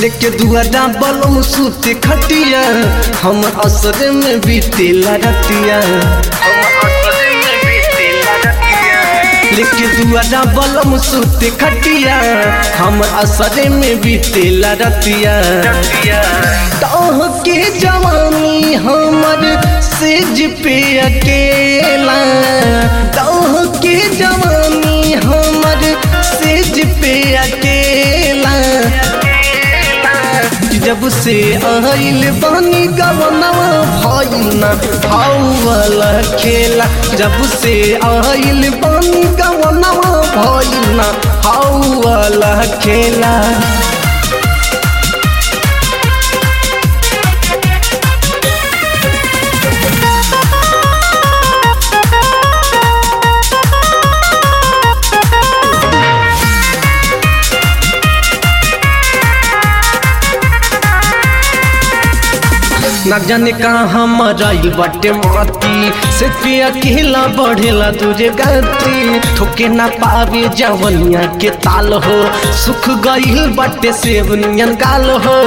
लेके दुआरा बलम सूते खटिया हम असर में बीतेला रतिया लेके दुआरा बलम सूते खटिया हम असर में बीतेला रतिया तोह के जवानी हमर सेज पे अकेला तोह के जवानी हमर सेज पे अकेला जब से आइल बानी गवनवा भइल ना वाला खेला जब से आइल बानी गवनवा भइल ना वाला खेला न जाने कहाँ मराइल बाटे माती से पे अकेला बढ़ेला तुझे गति ठोके ना पावे जवनिया के ताल हो सुख गईल बाटे सेवनियन गाल हो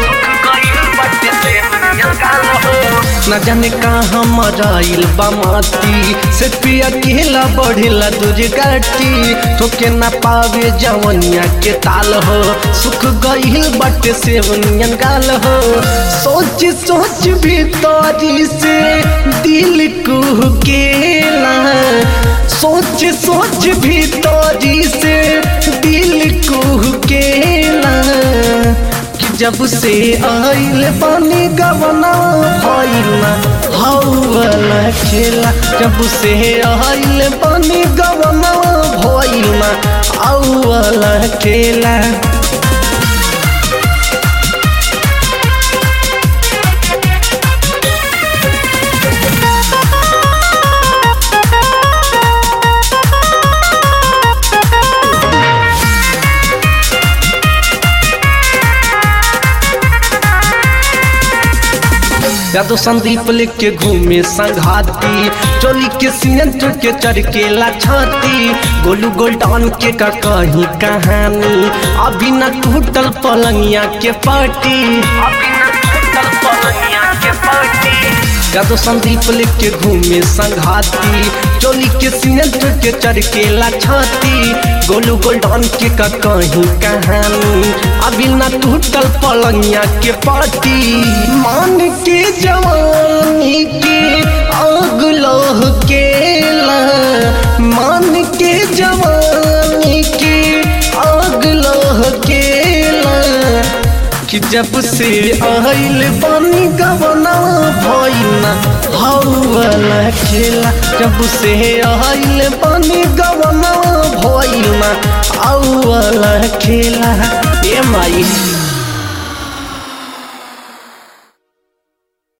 न जाने कहाँ मराइल बा माती से पे अकेला बढ़ेला तुझे गति ठोके ना पावे जवनिया के ताल हो सुख गईल बाटे सेवनियन गाल हो सोच सोच भीतरी से दिल कुहकेला सोच सोच भीतरी से दिल कुहकेला कि जब से आइल पानी गवना भइला हौला खेला जब से आइल पानी गवना भइला औला खेला यादव संदीप लेके घूमे संघाती चोली के सीएंट के चरकेला छाती गोलू गोल्डन के का कहीं कहानी अभी न टूटल पलंगिया के पार्टी अभी न टूटल पलंगिया के पार्टी यादव संदीप लेके घूमे संघाती चोली के सीएंट के चरकेला छाती गोलू गोल्डन के का कहीं कहानी अभी न टूटल पलंगिया के पार्टी मान के जवानी के आग लोह केला मान के जवानी के आग लोह केला कि जब से आइल पानी गवना भइना हौला खेला जब से आइल पानी गवना भइना औला खेला ए माई